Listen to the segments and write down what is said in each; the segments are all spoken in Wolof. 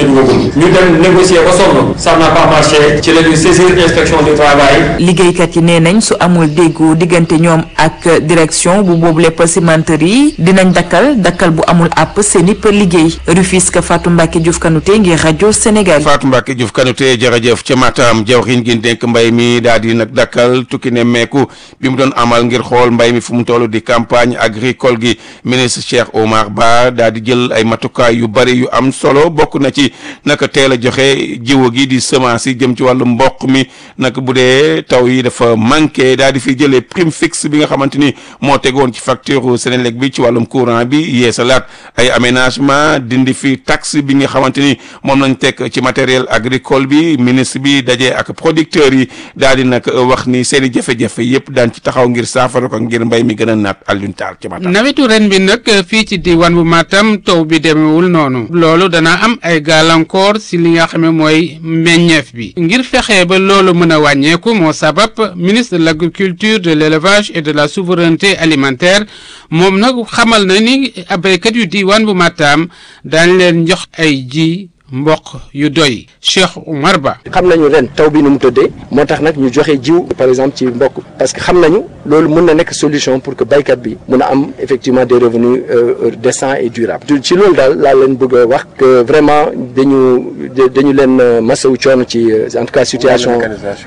ci dugagul ñu dem négocier ba sonn ça n'a pas marché ci la ñu saisir inspection du travail liggéeykat yi nee nañ su amul déggu diggante ñoom ak direction bu boobu lépp cimenterie dinañ dakkal dakkal bu amul àpp seen i liggéey Rufisque Fatou Mbacke Diouf Kanouté ngir rajo Sénégal. Fatou Mbacke Diouf Kanouté jërëjëf ca Matam jawriñ gi dénk mbay mi daal di nag dakkal tukki ne meeku bi mu doon amal ngir xool mbay mi fu mu toll di campagne agricole gi ministre Cheikh Omar Ba daal di jël ay matukaay yu bari yu am solo bokk na ci naka teel a joxe jiwu gi di semence yi jëm ci wàllu mboq mi nag bu dee taw yi dafa manqué daal di fi jëlee prime fixe bi nga xamante ni moo tegoon ci facture Sénélec bi ci wàllum courant bi yeesalaat ay aménagement dindi fi taxe bi nga xamante ni moom lañ teg ci matériel agricole bi ministre bi dajee ak producteurs yi daal di nag wax ni seen i jafe-jafe yëpp daan ci taxaw ngir saafara ko ngir mbay mi gën a naat Alioune Tall ci Matam. nawetu ren bi nag fii ci diwaan bu Matam taw bi demewul noonu loolu dana am ay gàllankoor si li nga xam ne mooy meññeef bi ngir fexe ba loolu mën a wàññeeku moo sabab ministre de l'agriculture de l'élevage et de la souveraineté alimentaire moom nag xamal na ni béykat yu diwaan bu Matam daañ leen jox ay ji mboq yu doy Cheikh Oumar Ba. xam nañu ren taw bi nu mu tëddee moo tax nag ñu joxe jiw par exemple ci mboq parce que xam nañu loolu mën na nekk solution pour que baykat bi mun a am effectivement des revenus décents et durables ci loolu daal laa leen bëgg a wax que vraiment dañu dañu leen masawu coono ci en tout cas situation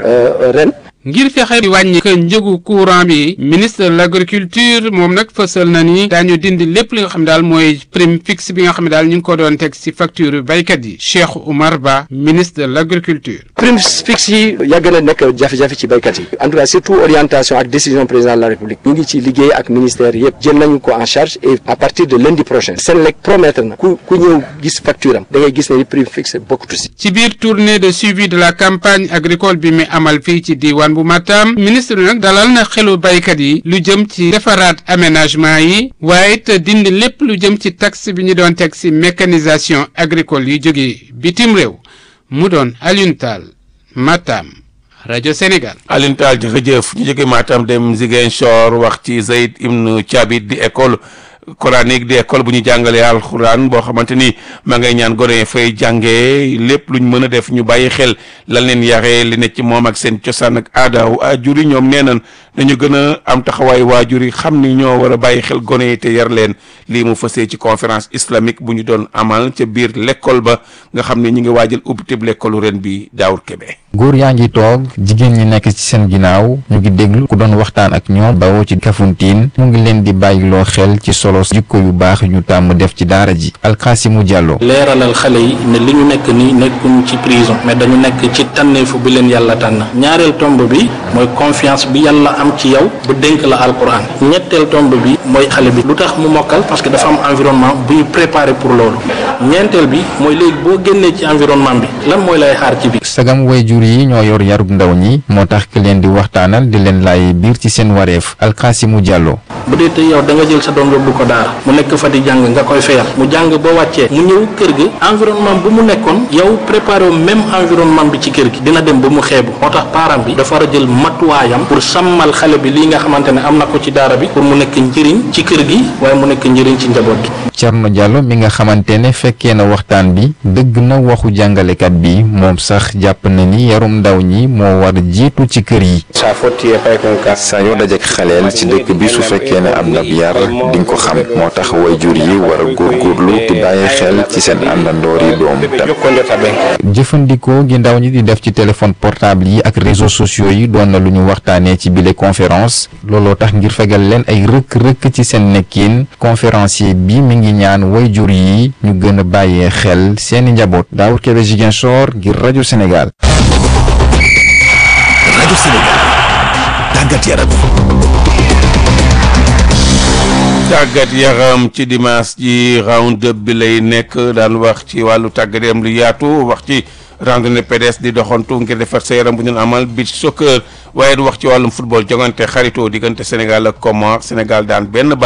ren. ngir fexe di wàññi que njëgu courant bi ministre de l'agriculture moom nag fësal na ni daañu dindi lépp li nga xam daal mooy prime fixe bi nga xam ne daal ñu ngi ko doon teg ci facture baykat yi Cheikh Oumar Ba ministre de l'agriculture. prime fixe yi yàgg na nekk jafe-jafe ci baykat yi en tout cas surtout orientation ak décision président de la république ñu ngi ci liggéey ak ministère yëpp jël nañu ko en charge et à partir de lundi prochain Senelec promettre na ku ku ñëw gis facture am da ngay gis ne prime fixe bokkatu si. ci biir tournée de suivi de la campagne agricole bi mi amal fii ci diwaan bu Matam ministre bi nag dalal na xelu baykat yi lu jëm ci defaraat aménagement yi waaye it dindi lépp lu jëm ci taxe bi ñu doon teg ci mécanisation agricole yi jóge bitim réew mu doon Alioune Tall Matam rajo Sénégal. Alioune Tall jërëjëf ñu jóge Matam dem Ziguinchor wax ci Zayd Ibn Thabit di école coranique di école bu ñu jàngalee alxuraan boo xamante ni ma ngay ñaan gone fay jàngee lépp luñ mën a def ñu bàyyi xel lan leen yaree li ne ci moom ak seen cosaan ak aada waajur yi ñoom nee nañ dañu gën a am taxawaay waajur yi xam ni ñoo war a bàyyi xel gone yi te yar leen lii mu fasee ci conférence islamique bu ñu doon amal ca biir l'école ba nga xam ne ñu ngi waajal ubbitib l'école ren bi Daawur Kebe. góor yaa ngi toog jigéen ñi nekk ci seen ginnaaw ñu ngi déglu ku doon waxtaan ak ñoom bawoo ci Kafountine mu ngi leen di bàyyiloo xel ci solo jikko yu baax ñu tàmm def ci daara ji Alxaasimu Jàllo leeralal xale yi ne li ñu nekk ni nekkuñ ci prison mais dañu nekk ci tànneefu bi leen yàlla tànn ñaareel tomb bi mooy confiance bi yàlla am ci yow bu dénk la alquran ñetteel tomb bi mooy xale bi lu tax mu mokkal parce que dafa am environnement bu ñu préparé pour loolu ñeenteel bi mooy léegi boo génnee ci environnement bi lan mooy lay xaar ci biir sagam wayjur yi ñoo yor yarub ndaw ñi moo tax ki leen di waxtaanal di leen laay biir ci seen wareef Alxaasimu Jàllo bu dee te yow da nga jël sa doom yóbbu ko daara mu nekk fa di jàng nga koy fayal mu jàng ba wàccee mu ñëw kër gi environnement bu mu nekkoon yow préparé même environnement bi ci kër gi dina dem ba mu xeebu moo tax parent bi dafa war a jël matuwaayam pour sàmmal xale bi lii nga xamante ne am na ko ci daara bi pour mu nekk njëriñ ci kër gi waaye mu nekk njëriñ ci njaboot gi. Cerno Jàllo mi nga xamante ne fekkee na waxtaan bi dëgg na waxu jàngalekat bi moom sax jàpp na ni yarum ndaw ñi moo war jiitu ci kër yi. saa yoo dajek xaleel ci dëkk bi su fekkee ne am na yar di nga ko xam moo tax wayjur yi war a góorgóorlu di bàyyi xel ci seen àndandoor yi doom tam jëfandikoo gi ndaw ñi di def ci téléphone portable yi ak réseaux sociaux yi doon na lu ñu waxtaanee ci bile conférence looloo tax ngir fegal leen ay rëkk-rëkk ci seen nekkin conférencier bi mi ngi ñaan wayjur yi ñu gën a bàyyee xel seeni njaboot Daawur Kébé Ziguinchor ngir rajo Sénégal. rajo Sénégal tàggat yaram. tàggat yaram ci dimanche ji round up bi lay nekk daan wax ci wàllu tàggat yaram lu yaatu wax ci randonnée pédestre di doxantu ngir defar sa yaram bu ñu amal beach soccer waaye du wax ci wàllum football jongante xaritoo diggante Sénégal ak Comores Sénégal daan benn bal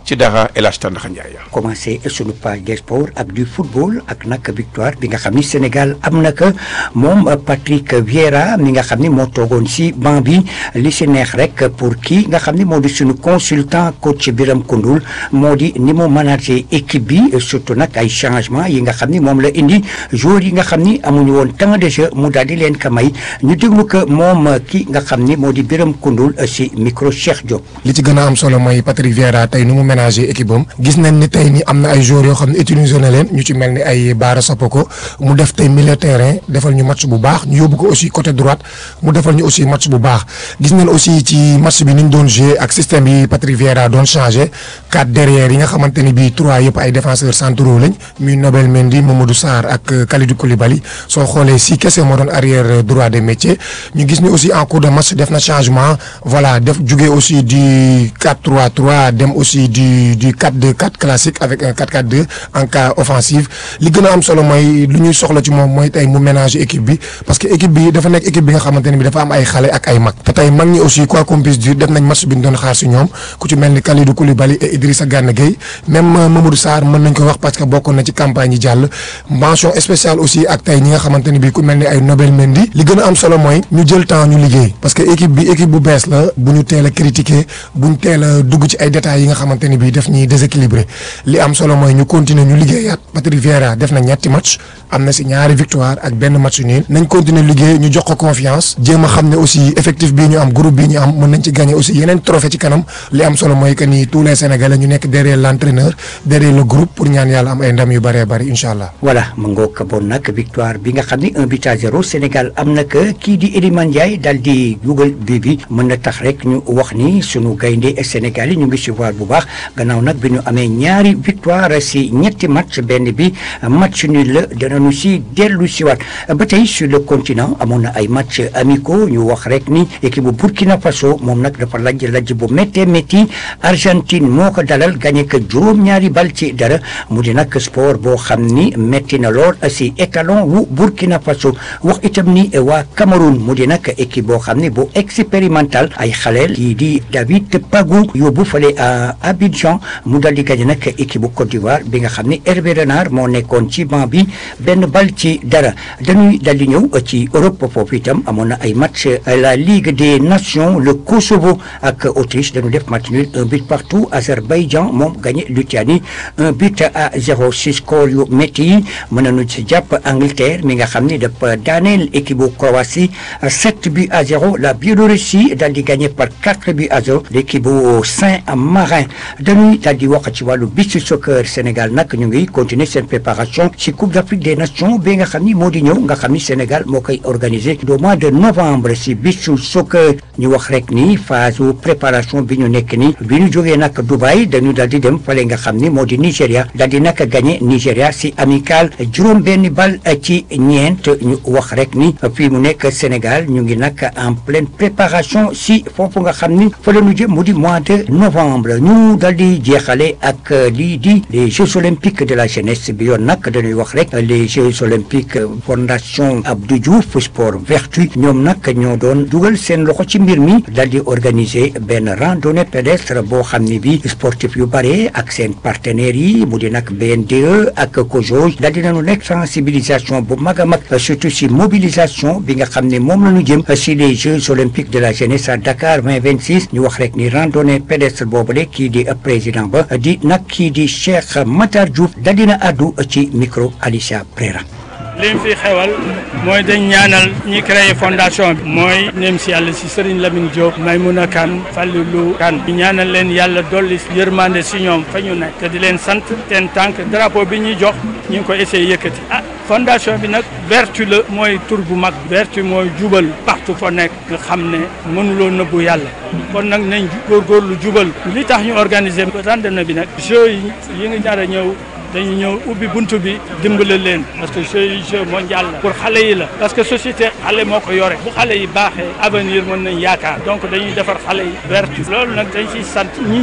ci dara El Hadj Tandaxa Ndiaye. commencé sunu page des sports ak du football ak nag victoire bi nga xam ni Sénégal am na ko moom Patrick Vieira mi nga xam ni moo toogoon si banc bi li si neex rek pour kii nga xam ni moo di sunu consultant coach Biram Koundoul moo di ni mu manager équipe bi surtout nag ay changement yi nga xam ni moom la indi joueurs yi nga xam ni amuñu woon temps de jeu mu daal di leen ka may ñu déglu ko moom ki nga xam ni moo di Biram Koundoul si micro Cheikh Diop. li ci gën a am solo mooy Patrick Vieira tey nu mu ménager équipe am gis nañ ni tey ni am na ay joueurs yoo xam ne utiliser na leen ñu ci mel ni ay Baara Sopoko mu def tey milieu terrain defal ñu match bu baax ñu yóbbu ko aussi côté droite mu defal ñu aussi match bu baax gis nañ aussi ci match bi ni ñu doon jouer ak système yi Patrick Vieira doon changé quatre derrière yi nga xamante ni bii trois yëpp ay défenseurs centraux lañ muy Nobel Mendy Mamadou Sarr ak Kalidou Koulibaly soo xoolee si kese moo doon arrière droit des métiers ñu gis ni aussi en cours de match def na changement voilà def jugee aussi du 4-3-3 dem aussi du du 4-2-4 classique avec un 4-4-2 en cas offensive li gën a am solo mooy lu ñuy soxla ci moom mooy tey mu ménager équipe bi parce que équipe bi dafa nekk équipe bi nga xamante ne bi dafa am ay xale ak ay mag te tey mag ñi aussi quoi qu'on puisse dire def nañ match bi ñu doon xaar si ñoom ku ci mel ni Kalidou Koulibaly et Idrissa Gana Gueye même Mamadou Sarr mën nañ ko wax parce que bokkoon na ci campagne yi jàll mention spéciale aussi ak tey ñi nga xamante ne bi ku mel ni ay Nobel Mendy li gën a am solo mooy ñu jël temps ñu liggéey parce que équipe bi équipe bu bees la bu ñu teel a critiquer bu ñu teel a dugg ci ay détails yi nga xamante ne bii def ñuy déséquilibré li am solo mooy ñu continuer ñu liggéeyaat Patrick Vieira def na ñetti match am na si ñaari victoire ak benn match nul nañ continuer liggéey ñu jox ko confiance jéem a xam ne aussi effectif bii ñu am groupe bii ñu am mën nañ ci gagner aussi yeneen trophée ci kanam li am solo mooy que ni tous les Sénégalais ñu nekk derrière l'entraîneur derrière le groupe pour ñaan yàlla am ay ndam yu bëree bëri incha allah. voilà ma ngoog bon nag victoire bi nga xam ni un but à zéro Sénégal am na que kii di Iliman Ndiaye daal di dugal bii bi mën na tax rek ñu wax ni sunu gaynde Sénégal yi ñu ngi suivre bu baax gannaaw nag bi ñu amee ñaari victoire si ñetti match benn bi match nul la danañu si dellu si waat ba tey sur le continent amoon na ay match amicaux ñu wax rek ni équipe bu Burkina Faso moom nag dafa lajj lajj bu méttee métti Argentine moo ko dalal gagné que juróom-ñaari bal ci dara mu di nag sport boo xam ni métti na lool si étalon wu Burkina Faso wax itam ni waa Cameroun mu di nag équipe boo xam ni bu expérimental ay xaleel kii di David Pagou yóbbu fale à Abidjan mu dal di gagné nag équipe bu Côte d'Ivoire bi nga xam ni Hervé Renard moo nekkoon ci banc bi benn bal ci dara dañuy dal di ñëw ci Europe foofu itam amoon na ay match la Ligue des Nations le Kosovo ak Autriche dañu def match nul un but partout Azerbaïdjan moom gagné Lituanie un but à zéro si score yu métti yi mën nañu ci jàpp Angleterre mi nga xam ni dafa daaneel équipe bu Croatie sept buts à zéro la Biélorussie dal di gagné par quatre buts à zéro l'équipe bu Saint-Marin dañuy dal di wax ci wàllu beach soccer Sénégal nag ñu ngi continuer seen préparation ci Coupe d'Afrique des Nations bi nga xam ni moo di ñëw nga xam ni Sénégal moo koy organisé au mois de novembre si beach soccer ñu wax rek ni phase préparation bi ñu nekk ni bi ñu jógee nag Dubaï dañu dal di dem fale nga xam ni moo di Nigéria dal di nag gagné Nigéria si amical juróom benn bal ci ñeent ñu wax rek ni fii mu nekk Sénégal ñu ngi nag en pleine préparation si foofu nga xam ni fa la ñu jëm mu di mois de novembre ñu dal di jeexale ak lii di les Jeux olympiques de la jeunesse bi yoon nag dañuy wax rek les Jeux olympiques fondation Abdou Diouf sport vertu ñoom nag ñoo doon dugal seen loxo ci mbir mi dal di organiser benn randonnée pédestre boo xam ni bi sportif yu bare ak seen partenaires yi mu di nag BNDE ak COJOJ dal di nañu nekk sensibilisation bu mag a mag surtout si mobilisation bi nga xam ne moom la ñu jëm si les Jeux olympiques de la jeunesse à Dakar 2026 ñu wax rek ni randonnée pédestre boobule kii di président ba di nag kii di Cheikh Matar Diouf dal dina addu ci micro Alicia Prera li mu fi xewal mooy dañ ñaanal ñi créé fondation bi mooy nem si yàlla si Serigne Lamine Diop Maymouna Kane Fallilou Kane ñu ñaanal leen yàlla dolli yërmande si ñoom fa ñu nekk te di leen sant seen tànk drapeau bi ñuy jox ñu ngi ko essayé yëkkati ah fondation bi nag vertu la mooy tur bu mag vertu mooy jubal partout fa nekk nga xam ne mënuloo nëbbu yàlla kon nag nañ góorgóorlu jubal li tax ñu organiser randonnée bi nag jeux yi yi nga nar a ñëw dañu ñëw ubbi buntu bi dimbale leen parce que jeu yi jeu mondial la pour xale yi la parce que société xale moo ko yore bu xale yi baaxee avenir mën nañ yaakaar donc dañuy defar xale yi vertu loolu nag dañ ciy sant ñi ñëw ñëpp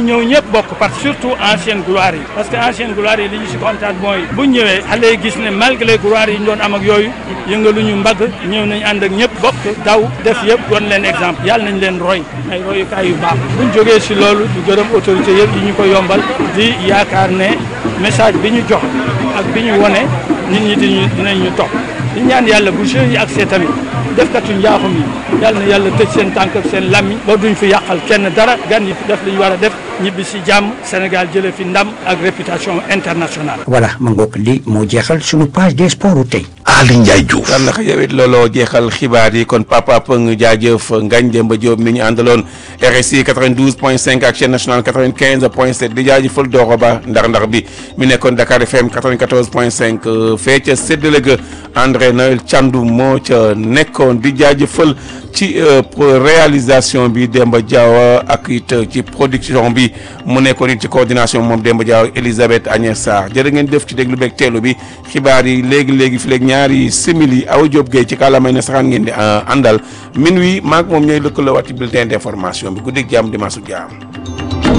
ñëpp bokk parce que surtout ancienne gloire yi parce que ancienne gloire yi li ñu si kontaan mooy bu ñëwee xale yi gis ne malgré gloire yi ñu doon am ak yooyu yëngaluñu mbagg ñëw nañ ànd ak ñëpp bokk daw def yëpp doon leen exemple yàlla nañ leen roy ay royukaay yu baax buñ jógee si loolu di gërëm autorité yëpp yi ñu ko yombal di yaakaar ne message bi ñu jox ak bi ñu wone nit ñi diñu dinañ ñu topp di ñaan yàlla bu jeunes yi ak see tamit defkatu njaaxum yi yàlla na yàlla tëj seen tànk ak seen lammi ba duñ fi yàqal kenn dara gan yi def li ñu war a def ñibbi si jàmm Sénégal jële fi ndam ak réputation internationale voilà ma ngoog li moo jeexal sunu page des sports tey. Ali Ndiaye Diouf. yàlla na yow it looloo jeexal xibaar yi kon papa Pëng jaajëf Ngagne Demba Diop mi ñu àndaloon RSI 92.5 ak chaîne nationale 95.7 di jaajëfal Doro Ba ndar-ndar bi mi nekkoon Dakar FM 94.5 fee ca séddale ga André Noël Thiandoum moo ca nekkoon di jaajëfal ci réalisation bi Demba Diaw ak it ci production bi mu nekkoon it ci coordination moom Demba Diaw Elisabeth Agnès Sarr jërë ngeen def ci déglu beeg teelu bi xibaar yi léegi léegi fi léegi ñaari simili aw Diop Gueye ci kàllaamay na saxaan ngeen di àndal min wi maag moom ñooy lëkkaloo waat ci bulletin d'information bi guddi jàmm dimanche su jàmm